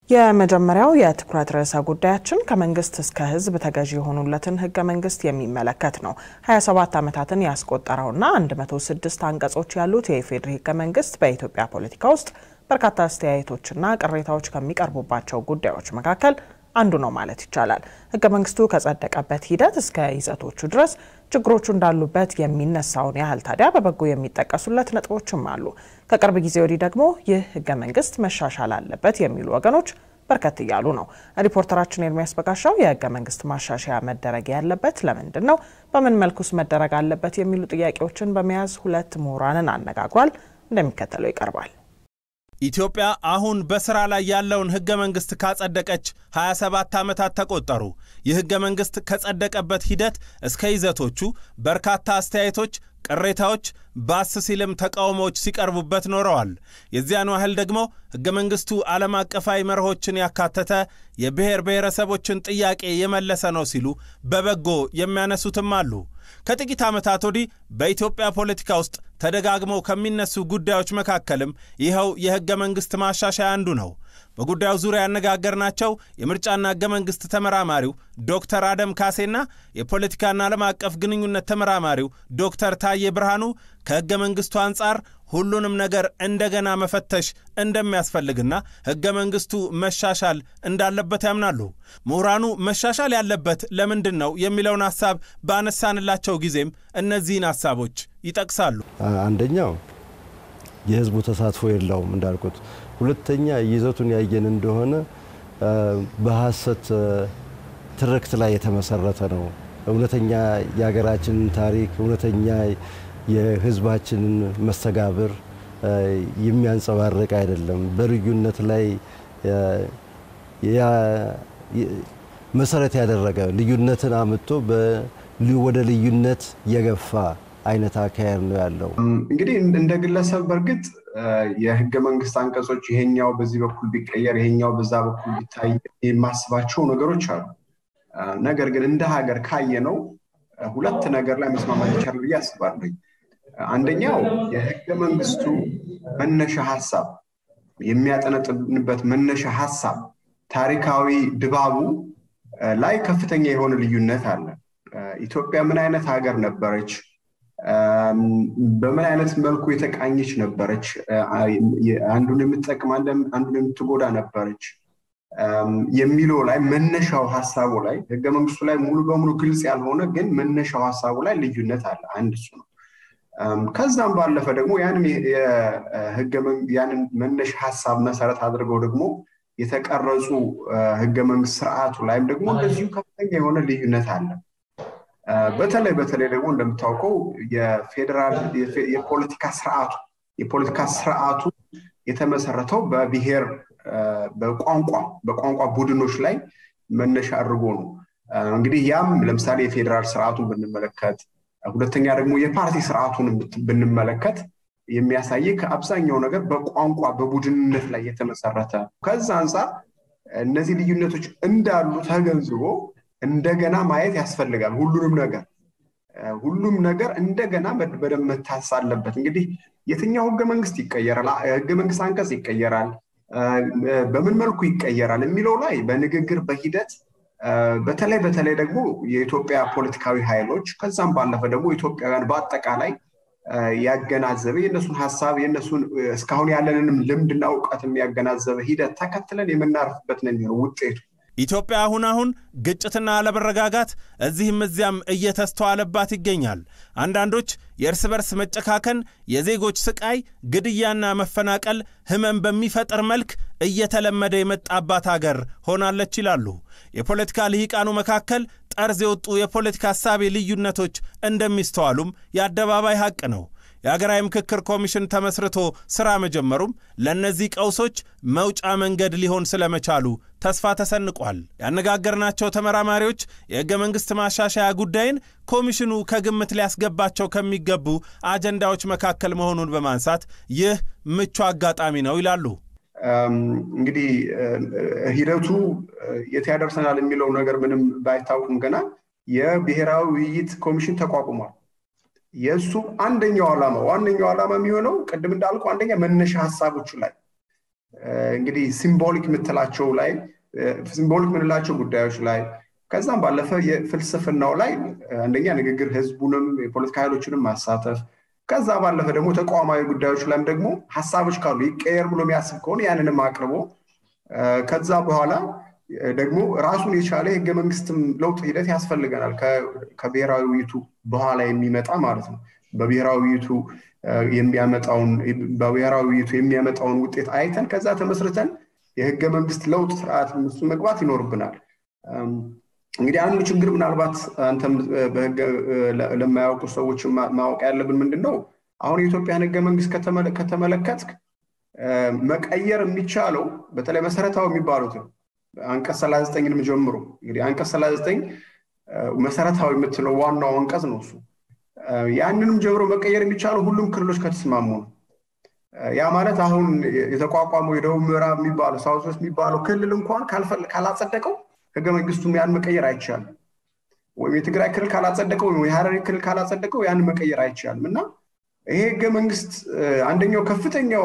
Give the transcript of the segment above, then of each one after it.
የመጀመሪያው የትኩረት ርዕሰ ጉዳያችን ከመንግስት እስከ ሕዝብ ተገዢ የሆኑለትን ህገ መንግስት የሚመለከት ነው። 27 ዓመታትን ያስቆጠረውና 106 አንቀጾች ያሉት የኢፌዴሪ ህገ መንግስት በኢትዮጵያ ፖለቲካ ውስጥ በርካታ አስተያየቶችና ቅሬታዎች ከሚቀርቡባቸው ጉዳዮች መካከል አንዱ ነው ማለት ይቻላል። ህገ መንግስቱ ከጸደቀበት ሂደት እስከ ይዘቶቹ ድረስ ችግሮቹ እንዳሉበት የሚነሳውን ያህል ታዲያ በበጎ የሚጠቀሱለት ነጥቦችም አሉ። ከቅርብ ጊዜ ወዲህ ደግሞ ይህ ህገ መንግስት መሻሻል አለበት የሚሉ ወገኖች በርከት እያሉ ነው። ሪፖርተራችን ኤርሚያስ በጋሻው የህገ መንግስት ማሻሻያ መደረግ ያለበት ለምንድን ነው፣ በምን መልኩስ መደረግ አለበት የሚሉ ጥያቄዎችን በመያዝ ሁለት ምሁራንን አነጋግሯል። እንደሚከተለው ይቀርባል። ኢትዮጵያ አሁን በሥራ ላይ ያለውን ሕገ መንግሥት ካጸደቀች 27 ዓመታት ተቆጠሩ። ይህ ሕገ መንግሥት ከጸደቀበት ሂደት እስከ ይዘቶቹ በርካታ አስተያየቶች፣ ቅሬታዎች፣ ባስ ሲልም ተቃውሞዎች ሲቀርቡበት ኖረዋል። የዚያኑ ያህል ደግሞ ሕገ መንግሥቱ ዓለም አቀፋዊ መርሆችን ያካተተ የብሔር ብሔረሰቦችን ጥያቄ የመለሰ ነው ሲሉ በበጎ የሚያነሱትም አሉ። ከጥቂት ዓመታት ወዲህ በኢትዮጵያ ፖለቲካ ውስጥ ተደጋግመው ከሚነሱ ጉዳዮች መካከልም ይኸው የሕገ መንግሥት ማሻሻያ አንዱ ነው። በጉዳዩ ዙሪያ ያነጋገርናቸው የምርጫና ሕገ መንግሥት ተመራማሪው ዶክተር አደም ካሴና የፖለቲካና ዓለም አቀፍ ግንኙነት ተመራማሪው ዶክተር ታዬ ብርሃኑ ከሕገ መንግሥቱ አንጻር ሁሉንም ነገር እንደገና መፈተሽ እንደሚያስፈልግና ሕገ መንግሥቱ መሻሻል እንዳለበት ያምናሉ። ምሁራኑ መሻሻል ያለበት ለምንድን ነው የሚለውን ሐሳብ ባነሳንላቸው ጊዜም እነዚህን ሐሳቦች ይጠቅሳሉ። አንደኛው የሕዝቡ ተሳትፎ የለውም እንዳልኩት። ሁለተኛ ይዘቱን ያየን እንደሆነ በሐሰት ትርክት ላይ የተመሰረተ ነው። እውነተኛ የሀገራችንን ታሪክ እውነተኛ የህዝባችንን መስተጋብር የሚያንጸባርቅ አይደለም። በልዩነት ላይ መሰረት ያደረገ ልዩነትን አምጥቶ ወደ ልዩነት የገፋ አይነት አካሄድ ነው ያለው። እንግዲህ እንደ ግለሰብ በእርግጥ የህገ መንግስት አንቀጾች ይሄኛው በዚህ በኩል ቢቀየር ይሄኛው በዛ በኩል ቢታይ የማስባቸው ነገሮች አሉ። ነገር ግን እንደ ሀገር ካየ ነው ሁለት ነገር ላይ መስማማት ይቻላል ብዬ አስባለሁ። አንደኛው የህገ መንግስቱ መነሻ ሀሳብ የሚያጠነጥንበት መነሻ ሀሳብ ታሪካዊ ድባቡ ላይ ከፍተኛ የሆነ ልዩነት አለ። ኢትዮጵያ ምን አይነት ሀገር ነበረች? በምን አይነት መልኩ የተቃኘች ነበረች? አንዱን የምትጠቅም አንዱን የምትጎዳ ነበረች የሚለው ላይ መነሻው ሀሳቡ ላይ ህገ መንግስቱ ላይ ሙሉ በሙሉ ግልጽ ያልሆነ ግን መነሻው ሀሳቡ ላይ ልዩነት አለ። አንድ እሱ ነው። ከዛም ባለፈ ደግሞ ያንን መነሻ ሀሳብ መሰረት አድርገው ደግሞ የተቀረጹ ህገ መንግስት ስርዓቱ ላይም ደግሞ እንደዚሁ ከፍተኛ የሆነ ልዩነት አለ። በተለይ በተለይ ደግሞ እንደምታውቀው የፌዴራል የፖለቲካ ስርዓቱ የፖለቲካ ስርዓቱ የተመሰረተው በብሔር በቋንቋ በቋንቋ ቡድኖች ላይ መነሻ አድርጎ ነው። እንግዲህ ያም ለምሳሌ የፌዴራል ስርዓቱን ብንመለከት፣ ሁለተኛ ደግሞ የፓርቲ ስርዓቱን ብንመለከት የሚያሳይ ከአብዛኛው ነገር በቋንቋ በቡድንነት ላይ የተመሰረተ ከዛ አንጻር እነዚህ ልዩነቶች እንዳሉ ተገንዝቦ እንደገና ማየት ያስፈልጋል። ሁሉንም ነገር ሁሉም ነገር እንደገና በደንብ መታሰስ አለበት። እንግዲህ የትኛው ህገ መንግስት ይቀየራል፣ ህገ መንግስት አንቀጽ ይቀየራል፣ በምን መልኩ ይቀየራል የሚለው ላይ በንግግር በሂደት በተለይ በተለይ ደግሞ የኢትዮጵያ ፖለቲካዊ ኃይሎች ከዛም ባለፈ ደግሞ ኢትዮጵያውያን በአጠቃላይ ያገናዘበ የእነሱን ሀሳብ የእነሱን እስካሁን ያለንንም ልምድና እውቀት የሚያገናዘበ ሂደት ተከትለን የምናርፍበት ነው የሚሆነው ውጤቱ። ኢትዮጵያ አሁን አሁን ግጭትና አለመረጋጋት እዚህም እዚያም እየተስተዋለባት ይገኛል። አንዳንዶች የእርስ በርስ መጨካከን፣ የዜጎች ስቃይ፣ ግድያና መፈናቀል ህመም በሚፈጥር መልክ እየተለመደ የመጣባት አገር ሆናለች ይላሉ። የፖለቲካ ልሂቃኑ መካከል ጠርዝ የወጡ የፖለቲካ ሀሳቤ ልዩነቶች እንደሚስተዋሉም የአደባባይ ሐቅ ነው። የሀገራዊ ምክክር ኮሚሽን ተመስርቶ ሥራ መጀመሩም ለእነዚህ ቀውሶች መውጫ መንገድ ሊሆን ስለመቻሉ ተስፋ ተሰንቋል። ያነጋገርናቸው ተመራማሪዎች የሕገ መንግሥት ማሻሻያ ጉዳይን ኮሚሽኑ ከግምት ሊያስገባቸው ከሚገቡ አጀንዳዎች መካከል መሆኑን በማንሳት ይህ ምቹ አጋጣሚ ነው ይላሉ። እንግዲህ ሂደቱ የት ያደርሰናል የሚለው ነገር ምንም ባይታወቅም ገና የብሔራዊ ውይይት ኮሚሽን ተቋቁሟል። የእሱ አንደኛው ዓላማ ዋነኛው ዓላማ የሚሆነው ቅድም እንዳልኩ አንደኛ መነሻ ሀሳቦቹ ላይ እንግዲህ ሲምቦሊክ የምትላቸው ላይ ሲምቦሊክ የምንላቸው ጉዳዮች ላይ ከዛም ባለፈ የፍልስፍናው ላይ አንደኛ ንግግር ህዝቡንም የፖለቲካ ኃይሎችንም ማሳተፍ ከዛ ባለፈ ደግሞ ተቋማዊ ጉዳዮች ላይም ደግሞ ሀሳቦች ካሉ ይቀየር ብሎ የሚያስብ ከሆነ ያንንም አቅርቦ ከዛ በኋላ ደግሞ ራሱን የቻለ የህገ መንግስትም ለውጥ ሂደት ያስፈልገናል ከብሔራዊ ውይይቱ በኋላ የሚመጣ ማለት ነው በብሔራዊ ውይይቱ የሚያመጣውን በብሔራዊ ውይይቱ የሚያመጣውን ውጤት አይተን ከዛ ተመስርተን የህገ መንግስት ለውጥ ስርዓት ውስጥ መግባት ይኖርብናል እንግዲህ አንዱ ችግር ምናልባት አንተም ለማያውቁ ሰዎች ማወቅ ያለብን ምንድን ነው አሁን የኢትዮጵያን ህገ መንግስት ከተመለከትክ መቀየር የሚቻለው በተለይ መሰረታዊ የሚባሉትን አንቀጽ ሰላሳ ዘጠኝንም ጀምሮ እንግዲህ አንቀጽ ሰላሳ ዘጠኝ መሰረታዊ የምትለው ዋናው አንቀጽ ነው እሱ ያንንም ጀምሮ መቀየር የሚቻለው ሁሉም ክልሎች ከተስማሙ ነው ያ ማለት አሁን የተቋቋመው የደቡብ ምዕራብ የሚባለው ሳውት ዌስት የሚባለው ክልል እንኳን ካላጸደቀው ህገ መንግስቱም ያን መቀየር አይቻልም ወይም የትግራይ ክልል ካላጸደቀው ወይም የሀረሪ ክልል ካላጸደቀው ያን መቀየር አይቻልም እና ይሄ ህገ መንግስት አንደኛው ከፍተኛው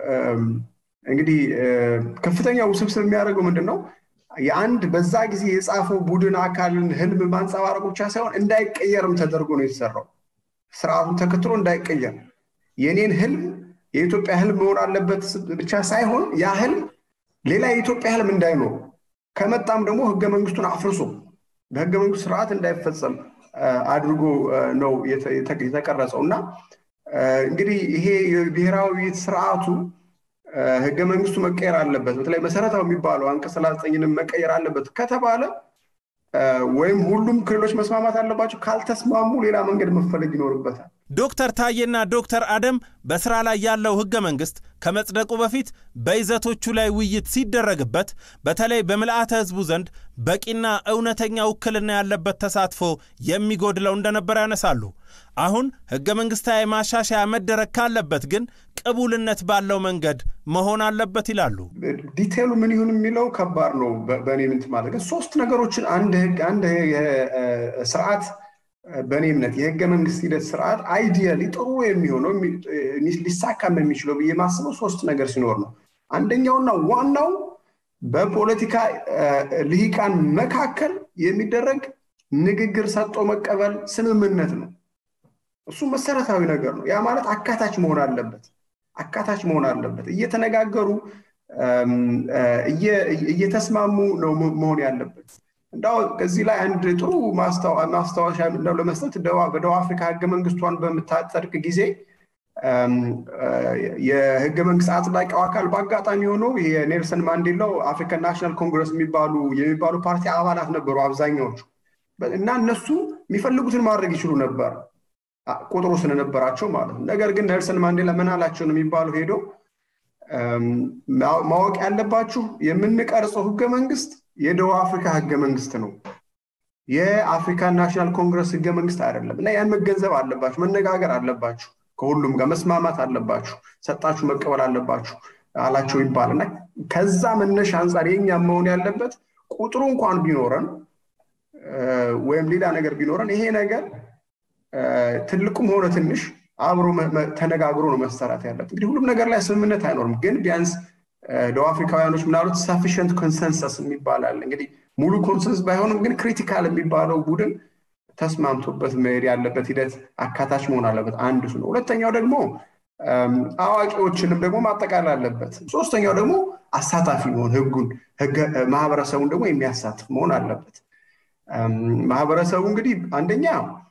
እንግዲህ ከፍተኛው ውስብስብ የሚያደርገው ምንድን ነው የአንድ በዛ ጊዜ የጻፈው ቡድን አካልን ህልም ማንጸባረቅ ብቻ ሳይሆን እንዳይቀየርም ተደርጎ ነው የተሰራው ስርዓቱን ተከትሎ እንዳይቀየር የኔን ህልም የኢትዮጵያ ህልም መሆን አለበት ብቻ ሳይሆን ያ ህልም ሌላ የኢትዮጵያ ህልም እንዳይኖር ከመጣም ደግሞ ህገ መንግስቱን አፍርሶ በህገ መንግስቱ ስርዓት እንዳይፈጸም አድርጎ ነው የተቀረጸው እና እንግዲህ ይሄ የብሔራዊ ስርዓቱ ህገ መንግስቱ መቀየር አለበት በተለይ መሰረታዊ የሚባለው አንቀጽ ሰላሳ ዘጠኝንም መቀየር አለበት ከተባለ ወይም ሁሉም ክልሎች መስማማት አለባቸው ካልተስማሙ ሌላ መንገድ መፈለግ ይኖርበታል ዶክተር ታዬና ዶክተር አደም በስራ ላይ ያለው ህገ መንግስት ከመጽደቁ በፊት በይዘቶቹ ላይ ውይይት ሲደረግበት በተለይ በምልአተ ህዝቡ ዘንድ በቂና እውነተኛ ውክልና ያለበት ተሳትፎ የሚጎድለው እንደነበር ያነሳሉ። አሁን ህገ መንግስታዊ ማሻሻያ መደረግ ካለበት ግን ቅቡልነት ባለው መንገድ መሆን አለበት ይላሉ። ዲቴሉ ምን ይሁን የሚለው ከባድ ነው። በእኔ ምንት ማለት ሶስት ነገሮችን አንድ ህግ አንድ ስርዓት በእኔ እምነት የህገ መንግስት ሂደት ስርዓት አይዲያሊ ጥሩ የሚሆነው ሊሳካም የሚችለው ብዬ ማስበው ሶስት ነገር ሲኖር ነው። አንደኛውና ዋናው በፖለቲካ ልሂቃን መካከል የሚደረግ ንግግር፣ ሰጥቶ መቀበል፣ ስምምነት ነው። እሱ መሰረታዊ ነገር ነው። ያ ማለት አካታች መሆን አለበት። አካታች መሆን አለበት። እየተነጋገሩ እየተስማሙ ነው መሆን ያለበት። እንዳው ከዚህ ላይ አንድ ጥሩ ማስታወሻ እንደው ለመስጠት በደቡብ አፍሪካ ህገ መንግስቷን በምታጸድቅ ጊዜ የህገ መንግስት አጽዳቂው አካል በአጋጣሚ ሆኖ የኔልሰን ማንዴላው አፍሪካን ናሽናል ኮንግረስ የሚባሉ የሚባሉ ፓርቲ አባላት ነበሩ አብዛኛዎቹ እና እነሱ የሚፈልጉትን ማድረግ ይችሉ ነበር ቁጥሩ ስለነበራቸው ማለት ነው። ነገር ግን ኔልሰን ማንዴላ ምን አላቸው ነው የሚባለው ሄዶ ማወቅ ያለባችሁ የምንቀርጸው ህገ መንግስት የደቡብ አፍሪካ ህገ መንግስት ነው። የአፍሪካን ናሽናል ኮንግረስ ህገ መንግስት አይደለም እና ያን መገንዘብ አለባችሁ፣ መነጋገር አለባችሁ፣ ከሁሉም ጋር መስማማት አለባችሁ፣ ሰጣችሁ መቀበል አለባችሁ አላቸው ይባል እና ከዛ መነሻ አንጻር የኛ መሆን ያለበት ቁጥሩ እንኳን ቢኖረን ወይም ሌላ ነገር ቢኖረን ይሄ ነገር ትልቁም ሆነ ትንሽ አብሮ ተነጋግሮ ነው መሰራት ያለበት። እንግዲህ ሁሉም ነገር ላይ ስምምነት አይኖርም፣ ግን ቢያንስ ደቡብ አፍሪካውያኖች ምናሉት ሰፊሽንት ኮንሰንሰስ የሚባላል እንግዲህ ሙሉ ኮንሰንስ ባይሆንም ግን ክሪቲካል የሚባለው ቡድን ተስማምቶበት መሄድ ያለበት ሂደት አካታች መሆን አለበት። አንዱ ነው። ሁለተኛው ደግሞ አዋቂዎችንም ደግሞ ማጠቃለል አለበት። ሶስተኛው ደግሞ አሳታፊ መሆን ህጉን ማህበረሰቡን ደግሞ የሚያሳትፍ መሆን አለበት። ማህበረሰቡ እንግዲህ አንደኛ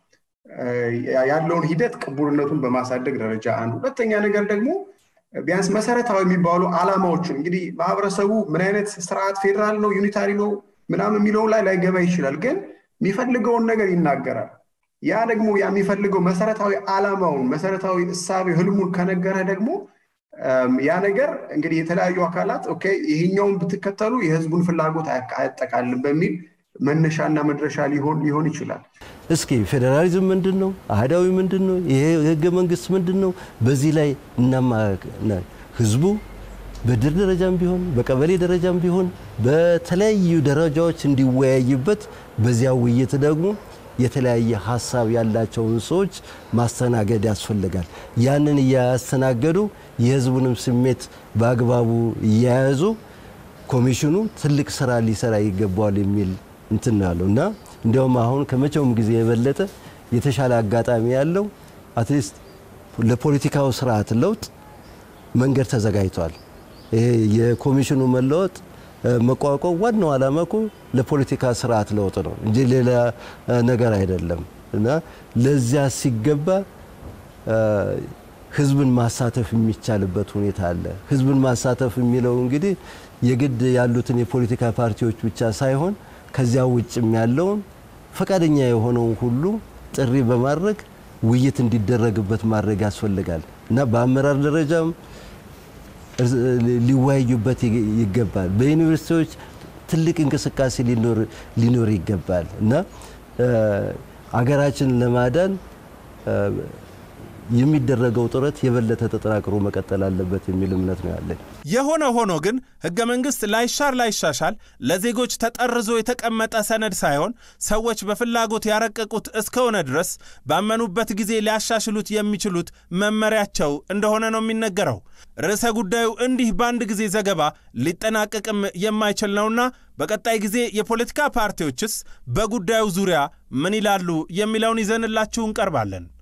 ያለውን ሂደት ቅቡልነቱን በማሳደግ ደረጃ አንዱ፣ ሁለተኛ ነገር ደግሞ ቢያንስ መሰረታዊ የሚባሉ አላማዎችን እንግዲህ ማህበረሰቡ ምን አይነት ስርዓት ፌዴራል ነው ዩኒታሪ ነው ምናምን የሚለው ላይ ላይገባ ይችላል፣ ግን የሚፈልገውን ነገር ይናገራል። ያ ደግሞ ያ የሚፈልገው መሰረታዊ አላማውን መሰረታዊ እሳቤ ህልሙን ከነገረ ደግሞ ያ ነገር እንግዲህ የተለያዩ አካላት ኦኬ ይሄኛውን ብትከተሉ የህዝቡን ፍላጎት አያጠቃልም በሚል መነሻና መድረሻ ሊሆን ሊሆን ይችላል። እስኪ ፌዴራሊዝም ምንድን ነው? አህዳዊ ምንድን ነው? ይሄ ህገ መንግስት ምንድን ነው? በዚህ ላይ እናማ ህዝቡ በድር ደረጃም ቢሆን በቀበሌ ደረጃም ቢሆን በተለያዩ ደረጃዎች እንዲወያይበት በዚያ ውይይት ደግሞ የተለያየ ሀሳብ ያላቸውን ሰዎች ማስተናገድ ያስፈልጋል። ያንን እያስተናገዱ የህዝቡንም ስሜት በአግባቡ እየያዙ ኮሚሽኑ ትልቅ ስራ ሊሰራ ይገባዋል የሚል እንትን ነው ያለው እና እንዲያውም አሁን ከመቼውም ጊዜ የበለጠ የተሻለ አጋጣሚ ያለው አትሊስት ለፖለቲካው ስርዓት ለውጥ መንገድ ተዘጋጅቷል። ይሄ የኮሚሽኑ መለወጥ መቋቋም ዋናው ዓላማ እኮ ለፖለቲካ ስርዓት ለውጥ ነው እንጂ ሌላ ነገር አይደለም እና ለዚያ ሲገባ ህዝብን ማሳተፍ የሚቻልበት ሁኔታ አለ። ህዝብን ማሳተፍ የሚለው እንግዲህ የግድ ያሉትን የፖለቲካ ፓርቲዎች ብቻ ሳይሆን ከዚያ ውጭም ያለውን ፈቃደኛ የሆነውን ሁሉ ጥሪ በማድረግ ውይይት እንዲደረግበት ማድረግ ያስፈልጋል እና በአመራር ደረጃም ሊወያዩበት ይገባል። በዩኒቨርሲቲዎች ትልቅ እንቅስቃሴ ሊኖር ይገባል እና አገራችንን ለማዳን የሚደረገው ጥረት የበለጠ ተጠናክሮ መቀጠል አለበት የሚል እምነት ነው ያለኝ። የሆነ ሆኖ ግን ሕገ መንግሥት ላይሻር ላይሻሻል ለዜጎች ተጠርዞ የተቀመጠ ሰነድ ሳይሆን ሰዎች በፍላጎት ያረቀቁት እስከሆነ ድረስ ባመኑበት ጊዜ ሊያሻሽሉት የሚችሉት መመሪያቸው እንደሆነ ነው የሚነገረው። ርዕሰ ጉዳዩ እንዲህ በአንድ ጊዜ ዘገባ ሊጠናቀቅም የማይችል ነውና በቀጣይ ጊዜ የፖለቲካ ፓርቲዎችስ በጉዳዩ ዙሪያ ምን ይላሉ የሚለውን ይዘንላችሁ እንቀርባለን።